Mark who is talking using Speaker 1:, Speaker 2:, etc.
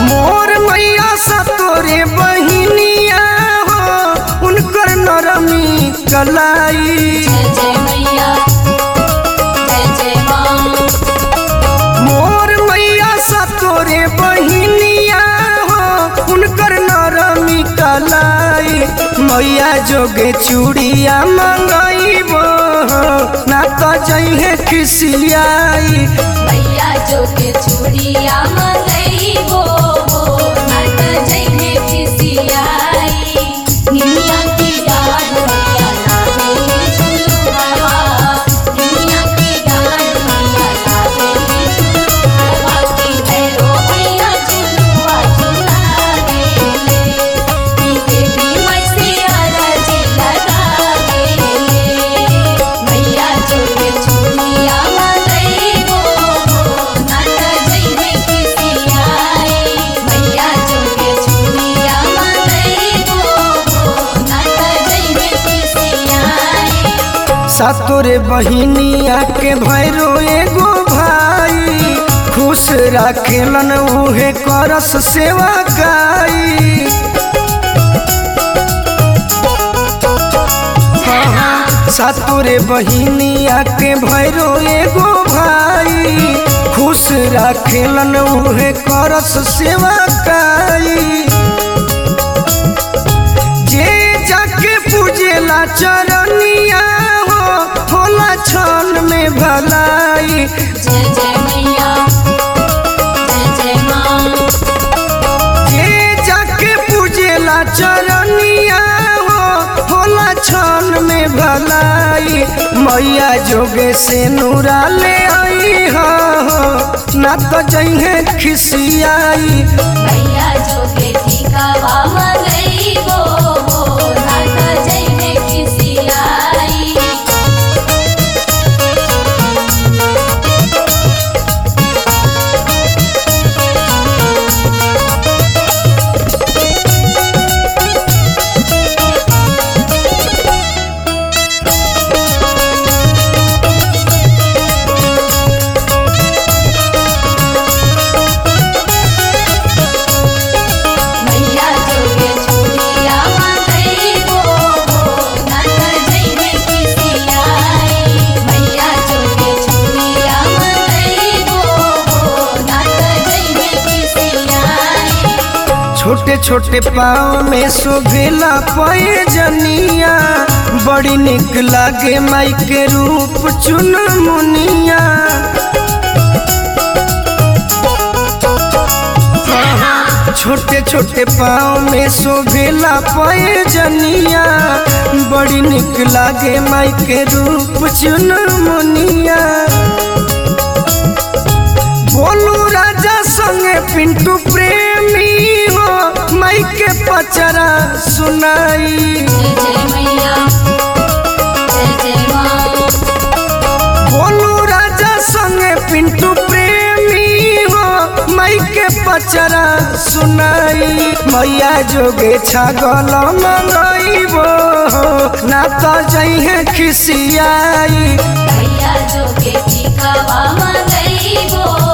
Speaker 1: मोर मैया सा तोरे बहिनिया हो उनकर नरमी कलाई
Speaker 2: जय जय मैया जय जय माँ
Speaker 1: मोर मैया सा तोरे बहिनिया हो उनकर नरमी कलाई मैया जोगे चूड़िया मंगईबो ना तो जइहे खिसियाई
Speaker 2: मैया जो के चूड़िया मंगई वो वो नट जइने खिसियाई निमिया की डाढ़ मैया लागे झुलुआ निमिया की डाढ़ मैया लागे झुलुआ की भैरो मैया झुलुआ झुलावे की देवी मैं से अरज लगावे मैया जो के चूड़िया मंगई वो वो नट जइने खिसियाई मैया जो के चूड़िया मंगई वो वो नट जइने खिसियाई
Speaker 1: सातोरे बहिनिया के भैरो एगो भाई खुश राखेलन उहे करस सेवा काई सातोरे बहिनिया के भैरो एगो भाई खुश राखेलन उहे करस सेवा काई जे जाके पूजेला चरनिया हो होला क्षण में भलाई
Speaker 2: जय जय मैया जय जय माँ
Speaker 1: जे जाके पूजेला चरनिया हो होला क्षण में भलाई मैया जोगे से नूरा ले आई हो ना तो जइहे खिसियाई
Speaker 2: मैया जो के ठिकावा मंगई वो वो नाटा जइने खिसियाई मैया जो के चूड़िया मंगई वो वो नाटा जइने खिसियाई मैया जो के चूड़िया मंगई वो वो नाटा जइने खिसियाई
Speaker 1: छोटे छोटे पाँव में शोभेला पए जनिया बड़ी निक लागे माई के रूप चुन मुनिया छोटे छोटे पाँव में शोभेला पए जनिया बड़ी निक लागे माई के रूप चुन मुनिया बोलू राजा संगे पिंटू प्रेमी हो माई के पचरा सुनाई
Speaker 2: जय जय मैया जय जय माँ
Speaker 1: बोलू राजा संगे पिंटू प्रेमी हो माई के पचरा सुनाई मैया जोगे छागल मंगईबो ना तो जइहे खिसियाई
Speaker 2: मैया जो के ठिकावा मंगई वो